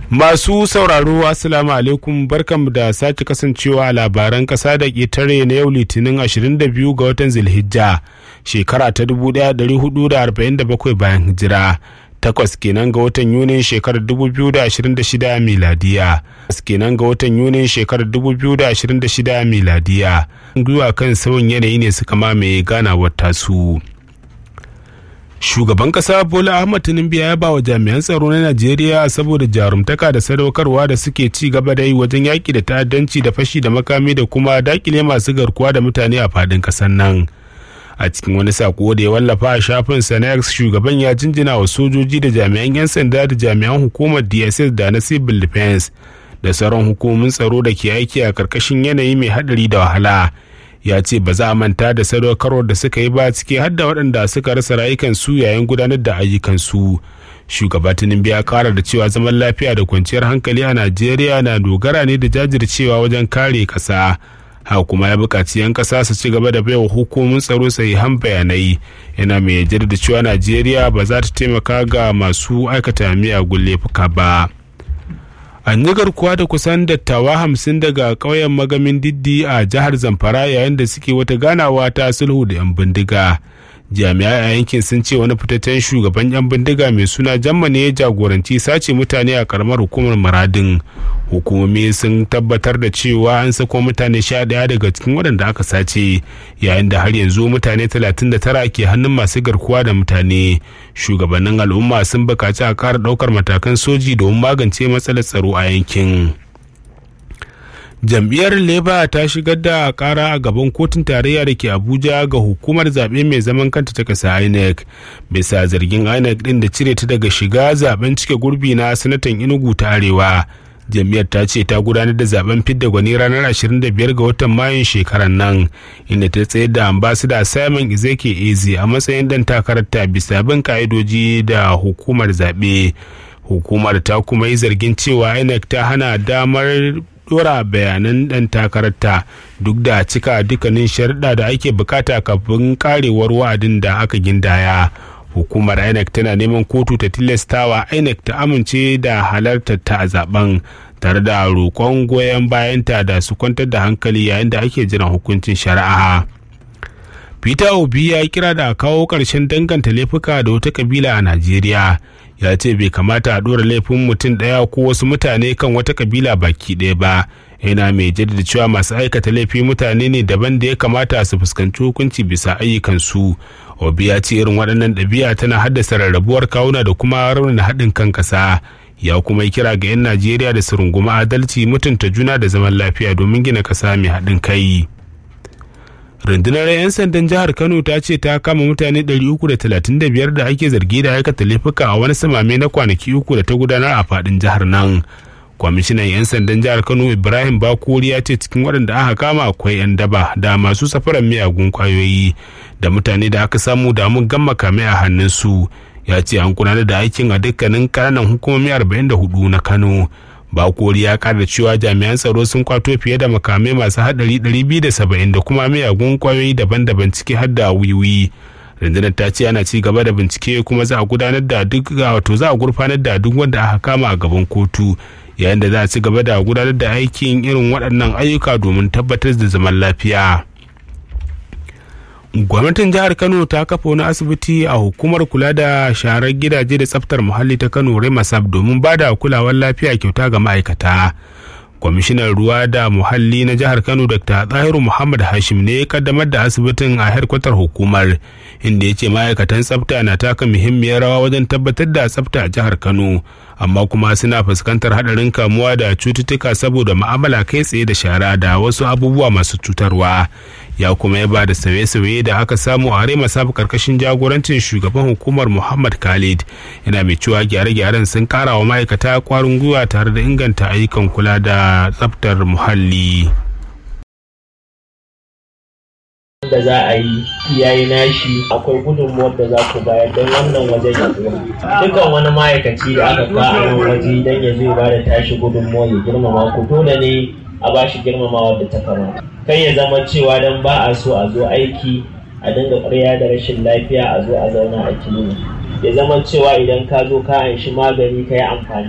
Masu sauraro Assalamu alaikum barkanmu da sake kasancewa a labaran kasa da ƙetare na yau litinin 22 ga watan Zulhijja shekara ta 1447 bayan hijira. Takwas kenan ga watan Yunin shekarar 2026 miladiya. Takwas kenan ga watan Yunin shekarar 2026 miladiya. Gwiwa kan sauyin yanayi ne suka mamaye ganawar tasu. shugaban kasa bola ahmad tinubu ya ba wa jami'an tsaro na najeriya saboda jarumtaka da sadaukarwa da suke ci gaba da yi wajen yaƙi da ta'addanci da fashi da makami da kuma dakile masu garkuwa da mutane a fadin ƙasar nan a cikin wani sako da ya wallafa a shafin sanex shugaban ya jinjina wa sojoji da jami'an 'yan sanda da jami'an hukumar dss da na civil defense da sauran hukumomin tsaro da ke aiki a karkashin yanayi mai haɗari da wahala ya ce ba za a manta da sadaukarwar da suka yi ba ciki har da waɗanda suka rasa rayukansu yayin gudanar da ayyukansu shugaba tinubu ya kara da cewa zaman lafiya da kwanciyar hankali a najeriya na dogara ne da jajircewa wajen kare ƙasa haka kuma ya buƙaci 'yan ƙasa su ci gaba da baiwa hukumomin tsaro sahihan bayanai yana mai da cewa najeriya ba za ta taimaka ga masu aikata miyagun laifuka ba. an yi garkuwa da kusan dattawa hamsin daga ƙauyen magamin diddi a jihar zamfara yayin da suke wata ganawa ta sulhu da 'yan bindiga jami'ai a yankin sun ce wani fitaccen shugaban 'yan bindiga mai suna jamma ne ya jagoranci sace mutane a karamar hukumar maradin hukumomi sun tabbatar da cewa an sako mutane sha daya daga cikin waɗanda aka sace yayin da har yanzu mutane 39 ke hannun masu garkuwa da mutane shugabannin al'umma sun bukaci a ƙara ɗaukar matakan soji domin magance matsalar tsaro a yankin. jam'iyyar leba ta shigar da kara a gaban kotun tarayya da ke abuja ga hukumar zaɓe mai zaman kanta ta ƙasa inec bisa zargin inec ɗin da cire ta daga shiga zaben cike gurbi na sanatan inugu ta arewa jam'iyyar ta ce ta gudanar da zaben fidda gwani ranar 25 ga watan mayun shekarar nan inda ta tsayar da ambasada simon izeke eze a matsayin dan takararta bisa bin ka'idoji da hukumar zaɓe hukumar ta kuma yi zargin cewa inec ta hana damar dora bayanan dan takararta duk da cika dukkanin sharuɗa da ake bukata kafin karewar wa'adin da aka gindaya hukumar inec tana neman kotu ta tilastawa inec ta amince da halartar ta a zaben tare da roƙon goyon bayanta da su kwantar da hankali yayin da ake jiran hukuncin shari'a peter obi ya kira da kawo ƙarshen danganta laifuka da wata kabila a najeriya ya ce bai kamata a ɗora laifin mutum ɗaya ko wasu mutane kan wata kabila baki ɗaya ba yana mai jaddada cewa masu aikata laifi mutane ne daban da ya kamata su fuskanci hukunci bisa ayyukansu obi ya ce irin waɗannan ɗabi'a tana haddasa rarrabuwar kawuna da kuma raunana haɗin kan ƙasa ya kuma yi kira ga 'yan najeriya da su runguma adalci mutunta juna da zaman lafiya domin gina ƙasa mai haɗin kai rundunar 'yan sandan jihar kano ta ce ta kama mutane 335 da ake zargi da aikata laifuka a wani samame na kwanaki uku da ta gudanar a fadin jihar nan kwamishinan 'yan sandan jihar kano ibrahim bakori ya ce cikin waɗanda aka kama akwai 'yan daba da masu safaran miyagun kwayoyi da mutane da aka samu da mun gama kame a hannunsu ya ce an gudanar da aikin a dukkanin ƙananan hukumomi 44 na kano bakori ya kara cewa jami'an tsaro sun kwato fiye da makamai masu hadari 270 da kuma miyagun kwayoyi daban-daban ciki har da wiwi rundunar ta ce ana ci gaba da bincike kuma za a gudanar da duk wato za a gurfanar da duk wanda aka kama a gaban kotu yayin da za a ci gaba da gudanar da aikin irin waɗannan ayyuka domin tabbatar da zaman lafiya gwamnatin jihar kano ta kafa wani asibiti a hukumar kula da sharar gidaje da tsaftar muhalli ta kano remasab domin ba da kulawar lafiya kyauta ga ma'aikata kwamishinan ruwa da muhalli na jihar kano dr tsahiru muhammad hashim ne ya kaddamar da asibitin a harkwatar hukumar inda ya ce ma'aikatan tsafta na taka muhimmiyar rawa wajen tabbatar da tsafta a jihar kano amma kuma suna fuskantar hadarin kamuwa da cututtuka saboda ma'amala kai tsaye da shara da wasu abubuwa masu cutarwa ya kuma ya ba da sauye-sauye da aka samu a rema sabu karkashin jagorancin shugaban hukumar muhammad khalid yana mai cewa gyare-gyaren sun kara wa ma'aikata kwarin gwiwa tare da inganta ayyukan kula da tsaftar muhalli da za a yi yayi nashi akwai gudunmuwar da za ku bayar don wannan wajen ya dukkan wani ma'aikaci da aka ka a nan waje don ya zo ba da tashi gudunmuwa ya girmama ku dole ne a ba shi girmamawa da ta kamata kai ya zama cewa don ba a so a zo aiki a dinga ƙarya da rashin lafiya a zo a zauna a kilini ya zama cewa idan ka zo ka anshi magani ka yi amfani